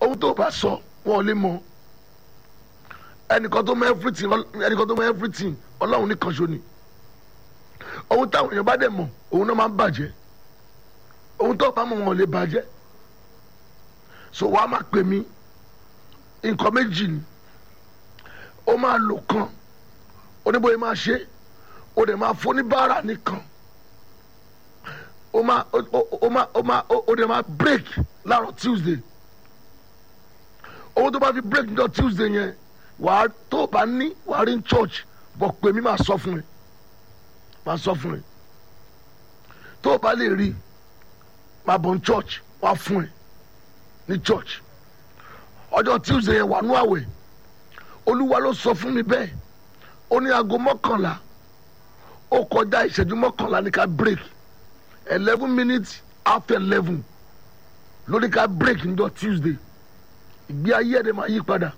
ohun tó bá sọ wọn ò lè mọ ẹnìkan tó mọ everything ẹnìkan tó mọ everything ọlọ́run nìkan ṣo ni ohun táwọn èèyàn bá dẹ̀ mọ̀ òun náà máa ń bàjẹ́ ohun tó bá mọ̀ wọn ò lè bàjẹ́ so wàá máa pè mí nǹkan méjì ni ó máa lò kan oníbòye máa ṣe ó dẹ̀ máa fún oníbàárà nìkan ó máa ó máa ó máa ó dẹ̀ máa break láàárọ̀ tuesday owó tó bá fi break níjọ́ tuesday yẹn wàá tó o bá ní wàá rí church bọ̀ pé mi máa sọ fún ẹ máa sọ fún ẹ tó o bá lè rí máa bọ̀ ní church wàá fún ẹ ní church ọjọ́ tuesday yẹn wà nú àwẹ̀ olúwa ló sọ fún mi bẹ́ẹ̀ ó ní aago mọ́kànlá ó kọjá ìṣẹ́jú mọ́kànlá ní ká break eleven minutes after eleven ló ní ká break níjọ́ tuesday ìgbé ayé ẹ̀dẹ̀ máa yí padà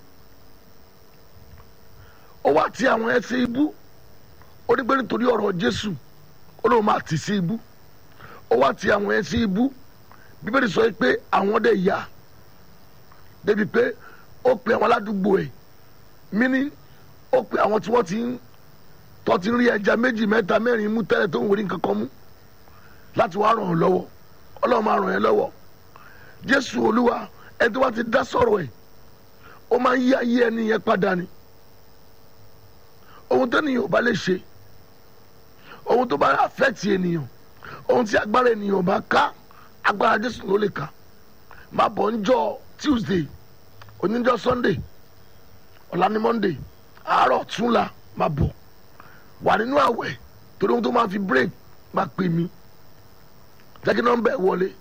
ó wá ti àwọn ẹsẹ̀ ibú ó ní pé nítorí ọ̀rọ̀ jésù ó lóun máa tì sí ibú ó wá ti àwọn ẹsẹ̀ ibú bíbélì sọ pé àwọn dẹ̀ yá débi pé ó pe àwọn aládùúgbò ẹ̀ mini ó pe àwọn tí wọ́n ti ń tọ́ ti ń rí ẹja méjì mẹ́ta mẹ́rin mú tẹ́lẹ̀ tó ń wòrí nǹkan kan mú láti wá ràn ọ́ lọ́wọ́ ọlọ́run máa ràn ẹ́ lọ́wọ́ jésù olúwa ẹni tó bá ti dá sọ̀rọ̀ ẹ̀ ó máa ń yí ayé ẹni yẹn padà ni ohun tó nìyẹn ò bá lè ṣe ohun tó bá affect ènìyàn ohun tí agbára ènìyàn bá ká agbára jésù ló lè ká máa bọ̀ ń jọ tuesday oníjọ́ sunday ọ̀la ní monday àárọ̀ túnla máa bọ̀ wà nínú àwẹ̀ torí ohun tó máa fi break máa pè mí jẹ́ kí nọ́mbà ẹ̀ wọlé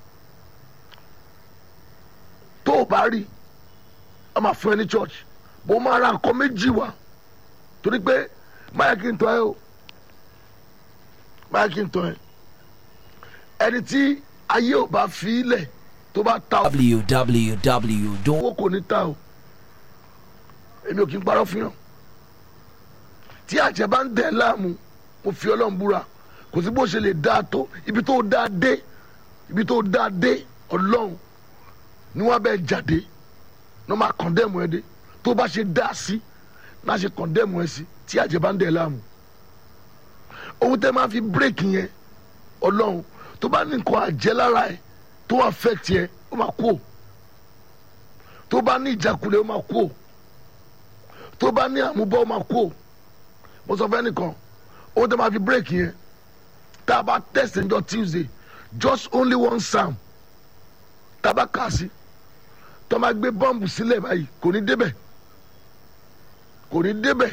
tó o bá rí a máa fún ẹ ní church bó máa ra nǹkan méjì wá torí pé máyà kí n tọ́ ẹ o máyà kí n tọ́ ẹ ẹni tí ayé ò bá fi í lẹ̀ tó bá ta ọ www. owó kò ní ta o èmi ò kí n parọ́ fún yàn tí àjẹ́ bá ń dẹ̀ láàmú mo fi ọlọ́run búra kò sí bó ṣe lè dáa tó ibi tó dáa dé ibi tó dáa dé ọlọ́run ni wọ́n bẹ jáde ní wọ́n máa kọ̀ndẹ́mù ẹ dé tó bá ṣe dáa sí náà ṣe kọ̀ndẹ́mù ẹ sí tí àjẹ́ bá ń dẹ̀ láàmú ohun tẹ́ máa fi bírèkì yẹn ọlọ́run tó bá ní nǹkan àjẹ́ lára ẹ tó affect yẹ ó máa kú o tó bá ní ìjákulẹ̀ ó máa kú o tó bá ní àmúbọ́ ó máa kú o mo sọ fẹ́ nìkan ohun tẹ́ máa fi bírèkì yẹn tá a bá test ǹjọ́ tuesday just only one psalm tá a bá kà sí tó máa gbé bọ́ǹbù sílẹ̀ báyìí kò ní débẹ̀ kò ní débẹ̀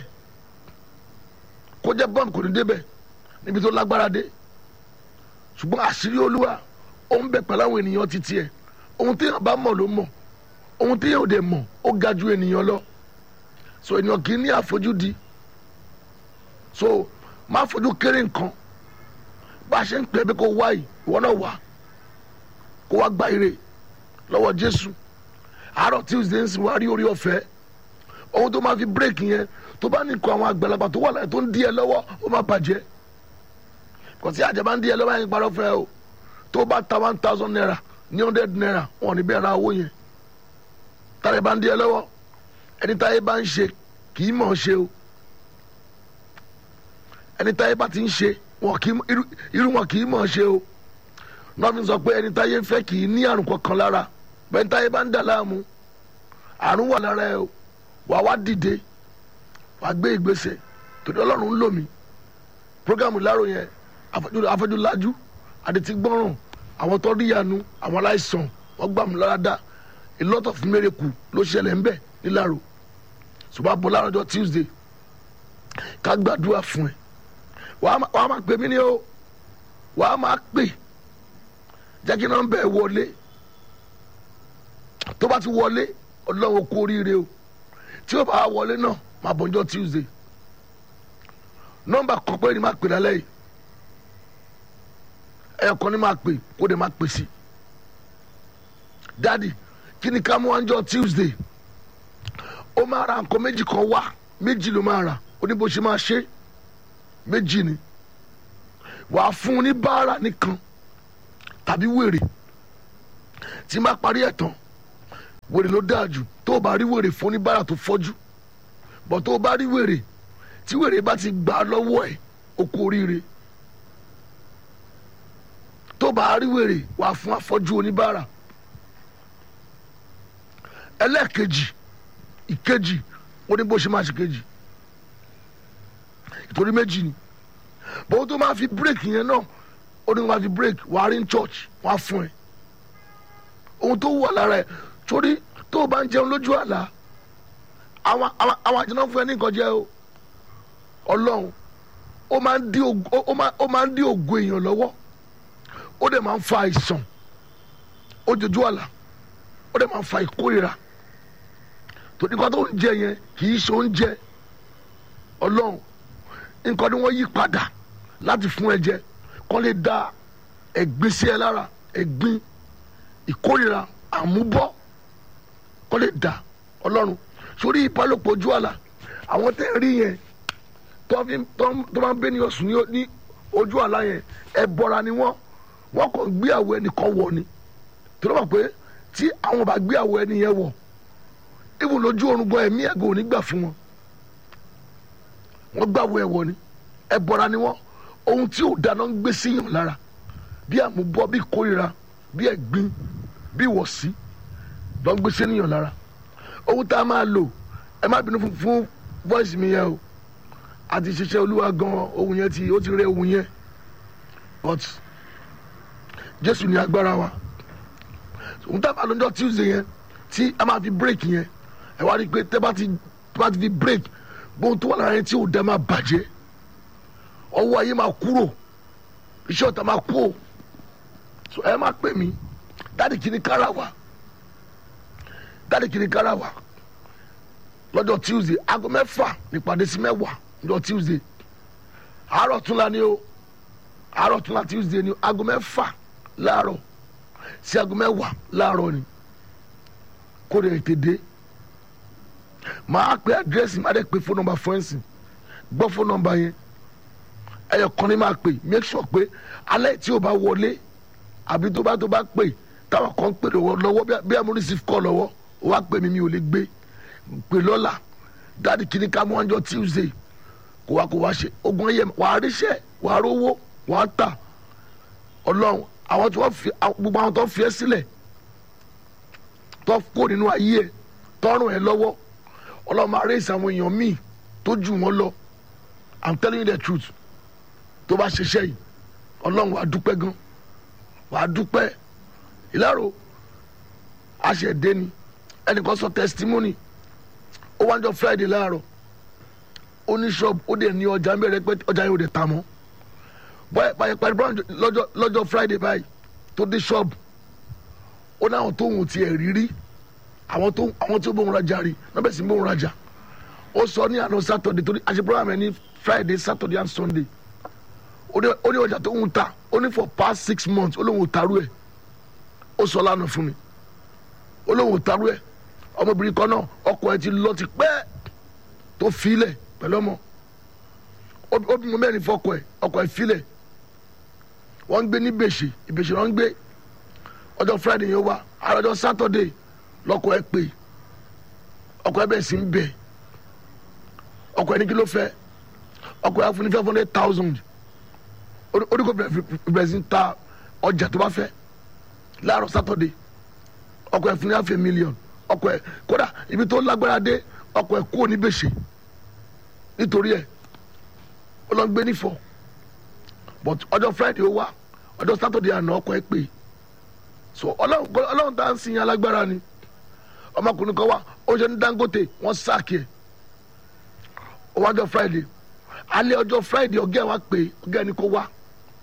kó jẹ́ bọ́ǹbù kò ní débẹ̀ níbi tó lágbára dé ṣùgbọ́n àṣírí olúwa ó ń bẹ pẹ̀lú àwọn ènìyàn títí ẹ̀ ohun tí yàn bá mọ̀ ló mọ̀ ohun tí yàn ò dé mọ̀ ó ga ju ènìyàn lọ so ènìyàn kì í ní àfojúdi so má fojú kéré nǹkan bá a ṣe ń pè é bí kò wá yìí ìwọ náà wá kó wá gba ire lọ́wọ́ jésù àárọ̀ tuesday ń sìn wá rí orí ọ̀fẹ́ ohun tó máa fi bírèkì yẹn tó bá ní nǹkan àwọn àgbàlagbà tó wà láyé tó ń di ẹ lọ́wọ́ ó máa bàjẹ́ kò sí àjẹbá ń di ẹ lọ́wọ́ yẹn parọ́ fẹ́ o tó bá ta one thousand naira ní hundred naira wọn ò ní bẹ́ẹ̀ ra owó yẹn tàbí bá ń di ẹ lọ́wọ́ ẹni táyé bá ń ṣe kì í mọ̀ ọ́ ṣe o ẹni táyé bá ti ń ṣe wọn kì í irú wọn kì í mọ̀ ọ́ ṣe o nọ́ọ̀fin sọ pé ẹni táyé ń fẹ́ kì í ní àrùn kankan lára bẹ́ẹ̀ táyé bá ń dà láàmú àrùn wà lára ẹ o wà wá dìde wà gbé ìgbésẹ̀ torí ọlọ́run ń lò mí programu lárò yẹn afẹ́júlájú àdètí gbọ́ràn àwọn tó rí yanu àwọn aláìsàn wọ́n gbà mí lára dá a lot of miracle ló ṣẹlẹ̀ ńbẹ̀ nílàrò ṣùgbọ́n àbọ̀ lárọ̀jọ́ tuesday ká gbàdúrà fún ẹ wàá máa pè mí ní o wàá máa pè jẹ́ kí nọ́mbà ẹ̀ wọlé tó bá ti wọlé ọlọ́run kú oríire o tí ó bá wọlé náà máa bọ̀ ọjọ́ tuesday nọ́mbà kan pé ni máa pè lálẹ́ yìí ẹyọ kan ni máa pè kó de máa pè sí dadi kí ni ká mú ọjọ́ tuesday ó máa ra nǹkan méjì kan wá méjì ló máa rà ó ní bó ṣe máa ṣe méjì ni wàá fún un ní báárà nìkan tàbí wèrè tí n bá parí ẹ̀ tán wèrè ló dáa jù tó o bá rí wèrè fún oníbàárà tó fọ́jú bọ̀ tó o bá rí wèrè tí wèrè bá ti gbà á lọ́wọ́ ẹ̀ o kú oríire tó o bá rí wèrè wà fún afọ́jú oníbàárà ẹlẹ́ẹ̀kejì ìkejì ó ní bó ṣe máa ṣe kejì ìtorí méjì ni bọ́n tó máa fi bírèkì yẹn náà ó ní kó máa fi bírèkì wàá rí ní church wàá fún ẹ ohun tó wà lára ẹ torí tó o bá ń jẹun lójú àlá àwọn àwọn àwọn àjẹnà fún ẹ ní nǹkan jẹ o ọlọ́run ó máa ń dí ògo ó máa ó máa ń dí ògo èèyàn lọ́wọ́ ó dẹ̀ máa ń fa àìsàn ó jojú àlá ó dẹ̀ máa ń fa ìkórira torí nǹkan tó ń jẹ yẹn kì í ṣe oúnjẹ ọlọ́run nǹkan ni wọ́n yí padà láti fún ẹ jẹ kó lè da ẹ̀gbin sí ẹ lára ẹ̀gbin ìkórira àmúbọ́ kó lè da ọlọ́run sórí ìbálòpọ̀ ojú àlà àwọn tẹ́ ẹ rí yẹn tó fi tó máa ń bẹ ní ọ̀sùn ní ojú àlá yẹn ẹ bọ́ra ni wọ́n wọ́n kàn gbé àwọ̀ ẹnìkan wọ̀ ni tó lọ́ mọ̀ pé tí àwọn bá gbé àwọ̀ ẹni yẹn wọ̀ ibùn lójú oorun gan ẹ̀mí ẹ̀gàn ò ní gbà fún wọn wọ́n gbàwọ̀ ẹ̀wọ̀ ni ẹ bọ́ra ni wọ́n ohun tí ò dáná ń gbé síyàn lára bí àmúbọ́ bí kórira bí ẹ̀gbin bí ìwọ̀sí lọ́ ń gbé síyàn lára ohun tá a máa lò ẹ má bínú fún fún voice mi yẹn o àti ṣiṣẹ́ olúwa gan ohun yẹn ti ó ti rẹ ohun yẹn but jésù ní agbára wa ohun tá a máa lò ní tuesday yẹn tí a máa fi break yẹn ẹ wá rí i pé tẹ́ bá ti tẹ́ bá ti fi break gbóhùn tó wà lára yẹn tí ò dá máa bàjẹ́ ọwọ́ ayé máa kúrò iṣẹ́ ọ̀tá máa kú o so ẹ máa pè mí dáàdì kìíní kára wa dáàdì kìíní kára wa lọ́jọ́ tuesday aago mẹ́fà nípàdé sí mẹ́wàá lọ́jọ́ tuesday àárọ̀ túnla ni o àárọ̀ túnla tuesday ni aago mẹ́fà láàárọ̀ sí aago mẹ́wàá láàárọ̀ ni kó lè tètè dé màá pe àdírẹ́sì má dẹ́ pe fóònù nọ́mbà fún ẹ̀sìn gbọ́ fóònù nọ́mbà yẹn ẹyọ kan ní máa pè make sure pé alẹ́ tí o bá wọlé àbí tó bá tó bá pè táwọn kan pè lọ́wọ́ bí amúrí sí kọ́ lọ́wọ́ o wá pè mí mi ò lè gbé pè lọ́la dáàdi kìíní ká mú ọjọ́ tuesday kó wá kó wá ṣe ogun ẹyẹ wàá ríṣẹ́ wàá rówó wàá tà ọlọ́run àwọn tí wọ́n fi gbogbo àwọn tó fi ẹ́ sílẹ̀ tó kó nínú ayé ẹ̀ tọ́rùn ẹ̀ lọ́wọ́ ọlọ́run máa rẹ́sì àwọn èèyàn míì tó jù wọ́n lọ i'm telling you the truth tó bá ṣiṣẹ́ yìí ọlọ́run wàá dúpẹ́ gan wàá dúpẹ́ ìlàrò àṣẹ̀dé ni ẹnìkan sọ testimony ó wá ń jọ friday láàárọ̀ ó ní shop ó dẹ̀ ní ọjà mẹ́rẹ̀ pé ọjà yóò dẹ̀ ta mọ́ báyìí báyìí parí brown lọ́jọ́ lọ́jọ́ friday báyìí tó dé shop ó ní àwọn tóun ti ẹ̀ rírí àwọn tó àwọn tí ó bóun rajà rí náà bẹ̀ sí bóun rajà ó sọ ní àná saturday torí àṣẹ program ẹ̀ ní friday saturday and sunday ó ní ọjà tó ń ta ó ní for past six months ó lóun ò tarú ẹ̀ ó sọ lánàá fún mi ó lóun ò tarú ẹ̀ ọmọbìnrin kan náà ọkọ ẹ̀ ti lọ ti pẹ́ tó filẹ̀ pẹ̀lú ọmọ ó bímọ mẹ́rin fọkọ ẹ̀ ọkọ ẹ̀ filẹ̀ wọ́n ń gbé ní bèṣè ìbèṣè wọ́n ń gbé ọjọ́ friday yẹn wá àròjọ saturday lọkọ ẹ̀ pè ọkọ ẹ̀ bẹ̀ sí ń bẹ̀ ọkọ ẹ̀ ní kí ló fẹ́ ọkọ ẹ̀ fún ní five hundred thousand oníkó bẹ̀rẹ̀ sí ta ọjà tó bá fẹ́ láàárọ̀ sátọ̀dé ọkọ̀ ẹ̀ fún ní àfẹ́ mílíọ̀nù ọkọ̀ ẹ̀ kódà ibi tó lágbára dé ọkọ̀ ẹ̀ kúrò ní gbèsè nítorí ẹ̀ ó lọ gbé nífọ̀ but ọjọ́ friday ó wá ọjọ́ sátọ̀dé àná ọkọ̀ ẹ̀ pè so ọlọ́run tá à ń sin alágbára ni ọmọkùnrin kan wá ó ṣe ní dangote wọ́n sáàkì ẹ̀ ó wá ọjọ́ friday alẹ́ ọjọ́ friday ọ̀gá ẹ̀ wá pè ọ̀gá ẹ̀ ní kó wá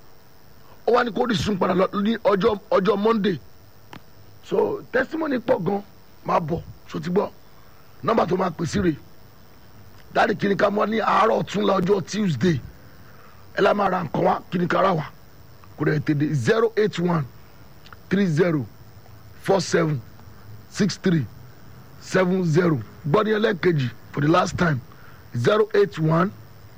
ó wá ní kó rísun padà ní ọjọ́ ọjọ́ monday so testimony pọ̀ gan máa bọ̀ so ti gbọ́ nọ́mbà tó máa pè sí rè dáàdi kìíní ká mọ́ ní àárọ̀ ọ̀túnla ọjọ́ tuesday ẹ lá máa ra nǹkan wá kìíní ká ra wà kò rẹ̀ tèdè zero eight one three zero four seven six three seven zero gbọ́dọ̀ yẹn lẹ́ẹ̀kejì for the last time zero eight one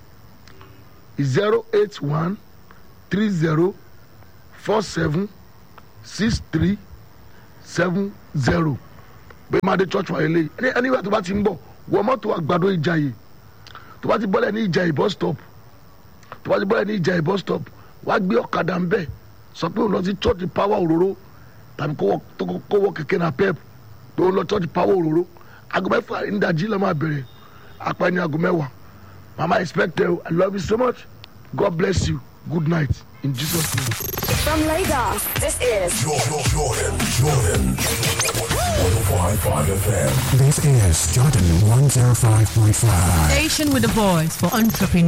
zero eight one three zero four seven six three seven zero bẹ́ẹ̀ máa dé church wáyé lé ẹni ẹni wà tó bá ti ń bọ̀ wọ mọ́tò àgbàdo ìjàyè tó bá ti bọ́lẹ̀ ní ìjàyè bus stop tó bá ti bọ́lẹ̀ ní ìjàyè bus stop wá gbé ọ̀kadà ń bẹ̀ sọ pé òun lọ sí church power òróró tàbí kó wọ- tó kó wọ kẹ̀kẹ́ na pep tó ń lọ church power òróró aago mẹ́fà ìdájí lọ́ máa bẹ̀rẹ̀ apá ní aago mẹ́wàá mama expect you i love you so much god bless you good night in jesus name. From Lagos, this is Jordan, Jordan, Jordan. 105.5 FM. This is Jordan 105.5. Station with a voice for entrepreneurs.